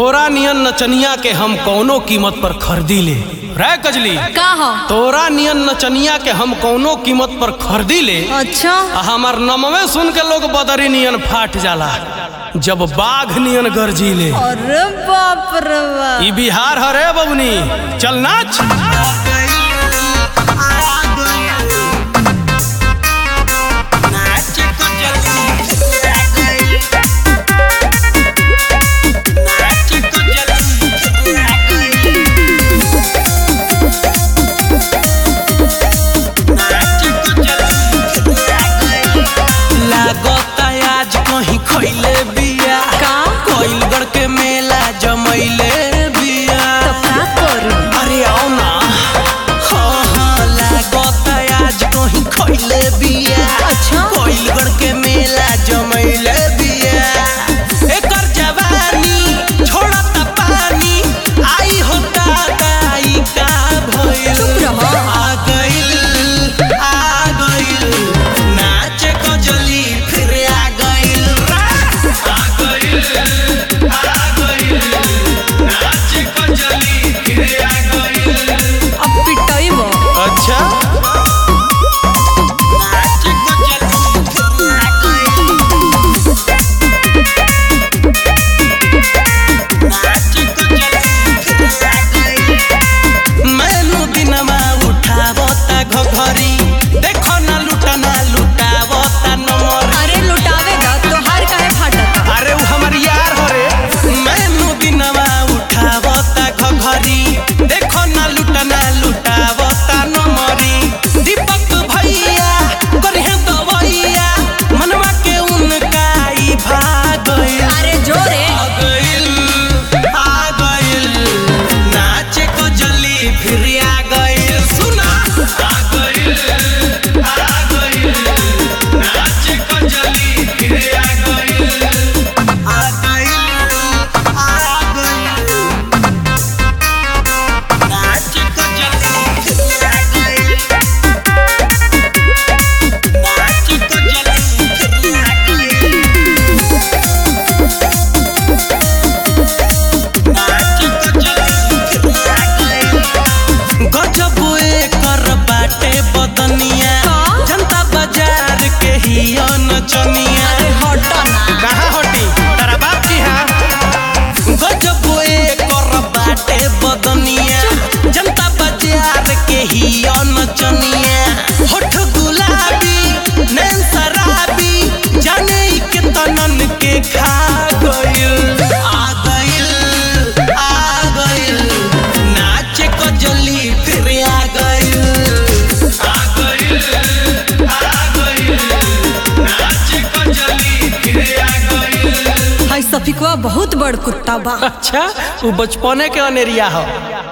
तोरा नियन नचनिया के हम कौनो कीमत पर खरीदी ले रे कजली का हो तोरा नियन नचनिया के हम कौनो कीमत पर खरीदी ले अच्छा आ हमार नमवे सुन के लोग बदरी नियन फाट जाला जब बाघ नियन गरजी ले अरे बाप रे बाप ई बिहार हरे बबनी चल नाच लागता आज कहीं खइले बिया का कोइलगढ़ के मेला जमैले बिया तो का करू अरे आओ ना हाँ हाँ लागता आज कहीं खइले बिया अच्छा। कोइलगढ़ के मेला जमैले बिया एकर जवानी छोड़ता पानी आई होता दाई का भइल चुप रहो। आ गइल आ गइल नाच कजली फिर आ गइल आ गइल आ गइल नाच कजली फिर आ गइल अब पिटाई बो अच्छा नाच कजली फिर आ गइल नाच कजली फिर आ गइल मैनू दिनमा उठावता घघरी देखो ना लुटना लुटावता नमर अरे लुटावेगा तो हार काहे फाटता अरे वो हमर यार हो रे मैनू दिनमा उठावता घघरी देखो ना लुटना लुटावता नमरी दीपक भैया करहे दवैया मनवा के उनका ई भाग गइल अरे जोरे आ गइल आ गइल नाच को जली फिर आ गइल सुना आ गइल आ गइल नाच को जली फिर आ गइल आ गइल आ गइल नाच को जली फिर आ गइल नाच को जली फिर आ गइल गजब एकर बाटे बदनिया का? जनता बाजार के ही नचनिया अरे हटा ना कहाँ हटी तारा बाप की हा गजब एकर बाटे बदनिया जनता बाजार के ही नचनिया होठ गुलाबी नैन शराबी जाने ई के तनन के खा गइल आ गइल आ गइल नाच को जली फिर आ गइल आ गइल आ गइल नाच को जली फिर आ गइल हाय सफिकवा बहुत बड़ कुत्ता बा अच्छा वो बचपने के अनेरिया हो